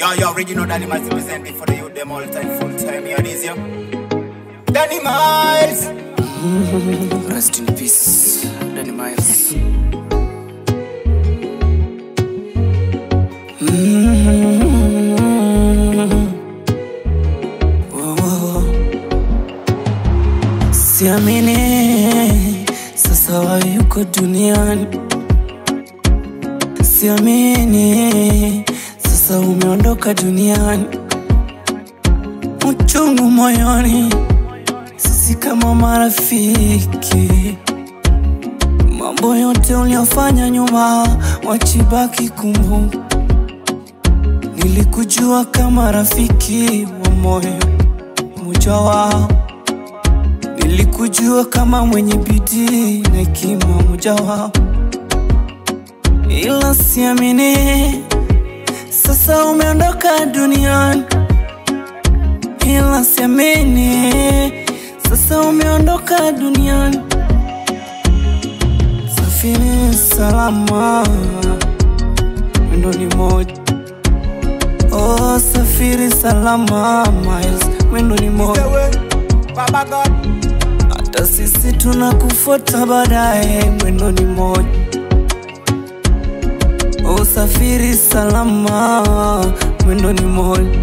Yo, yo, original Danny Miles representing for the youth, them all time, full time. Here it is, yo. Danny Miles! Rest in peace, Danny Miles. Siamini sasa wayuko duniani, siamini sasa umeondoka duniani, uchungu moyoni, sisi kama marafiki, mambo yote uliofanya nyuma wachibaki kumbuka. Nilikujua kama rafiki wa moyo mmoja wao Nilikujua kama mwenye bidii na hekima moja wao, ila siamini sasa umeondoka duniani, ila siamini sasa umeondoka duniani. Safiri salama, mwendo ni moja. Oh, safiri salama Miles, mwendo ni moja. Baba God. Hata sisi tunakufuata baadaye, mwendo ni moja. Usafiri salama, mwendo ni moja.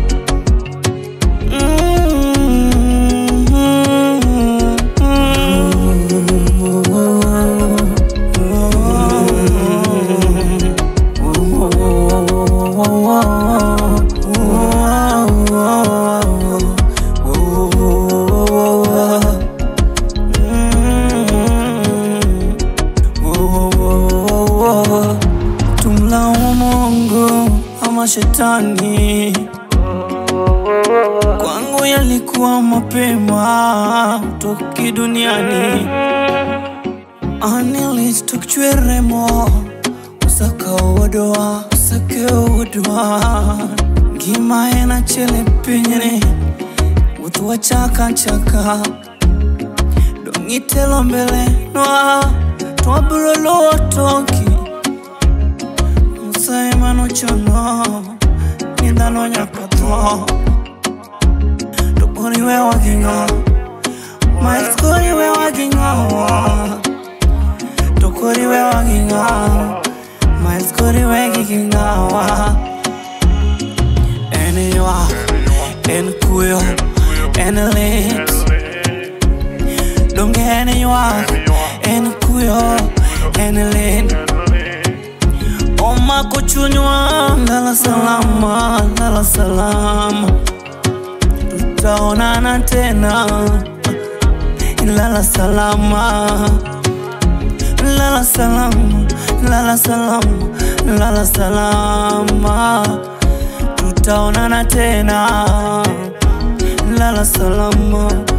Tumlaumu Mungu ama shetani? Kwangu yalikuwa mapema toki duniani, anilichtokichweremo usakaodoa usakeodoa ngimaena chele pinyre utuwa chaka chaka dongitelo mbele noa twabulolo toki musaimano chono nindano nyakatho tokoriwe waginga maeskoriwe waginga tokoriwe waginga maeskoriwe gigingawa eniwa en kuyo en lit donge eniwa en kuyo en lit Oma kuchunywa lala salama, lala salama, tutaonana tena. Lala salama, lala salama, lala salama, lala salama, tutaonana tena. Lala salama.